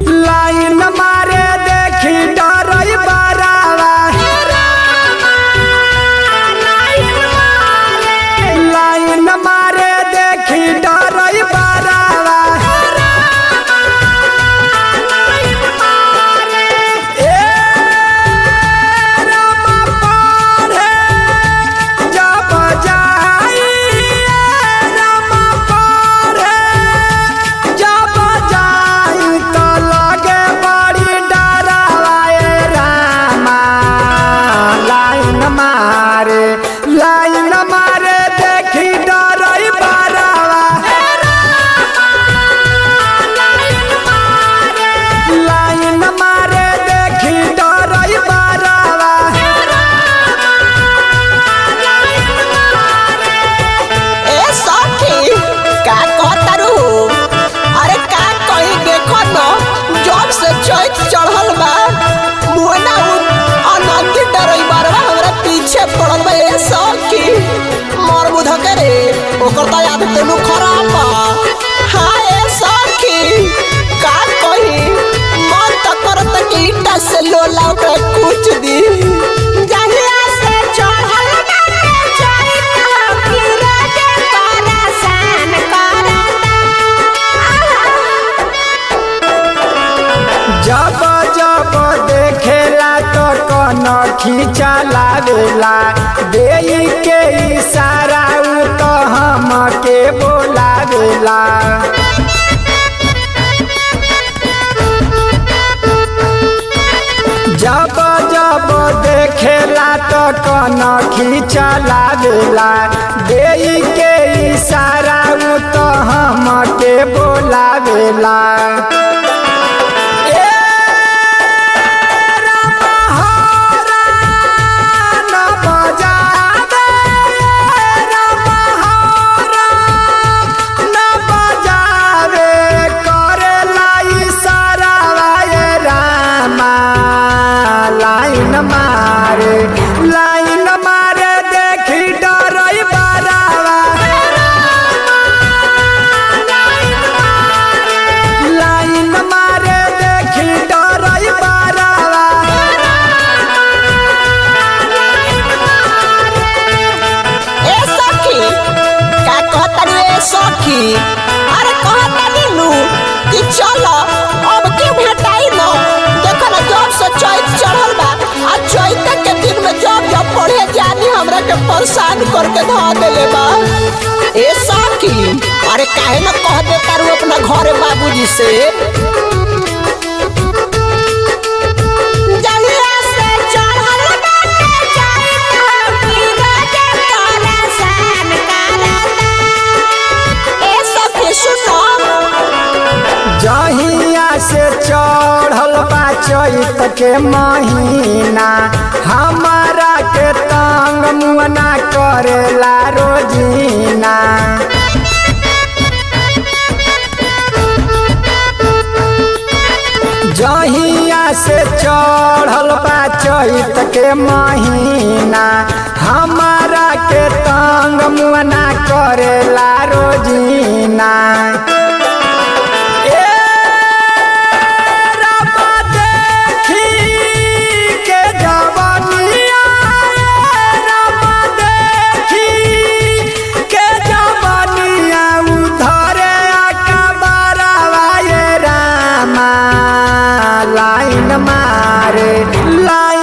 Line मारे देखी डरई बरावा लाइन मारे देखी डरई बरावा ए रामा पढ़े जब जाई ए रामा पढ़े जब जाई तो लगे बड़ी डरावा ए रामा लाइन मारे लाइन मारे देखी डरई बरावा लाइन मारे देखी डरई बरावा ए सखी का कहतारू अरे का कहीं देखो न जब से चैत चढ़ल बा मुहना अनंती डरई बारवा हमरा पीछे पड़ल बा ए सखी मोर बुध करे ओकर तो याद तेनु खराब बा हाँ ए सखी का कहीं मन त करत कि ईटा से लोला ओकरा कुछ दी जहिया से चढ़ल बाटे चैत फिरोज परेशान करता जब जब देखेला तो कन खींचा लागेला देई के इशारा उ तो हम के बोलावेला जब जब देखेला तो कन खींचा लागेला देई के इशारा उ तो हम के बोलावेला ए रामहरा न बजावे, रामहरा न बजावे, करेला इशारावा ए रामा। लाइन मारे लाइन मारे देखी डरई बरावा लाइन मारे देखी डरई बरावा ए सखी का कहतानी ए सखी अरे कहतानी नु कि चलो अब के भेटाई न देखो ना जब से चैत चढ़ल बा आ चैत के दिन में जब जब पढ़े जानी हमरा के परेशान करके धा देले बा ए सखी अरे काहे न कह देता रू अपना घरे बाबूजी से जहिया से चढ़ल बाटे चैत फिरोज परेशान करता ए सखी सुनो जहिया से चढ़ल बा चैत के महीना हमारा के तंग मुअना करेला रोजीना जहिया से चढ़ल बा चैत के महीना हमारा के तंग मुअना करेला रोजीना ए रामा देखी के जवानिया, ए रामा देखी के जवानिया, उधरे अकबरवा ए रामा। लाइन मारे लाइन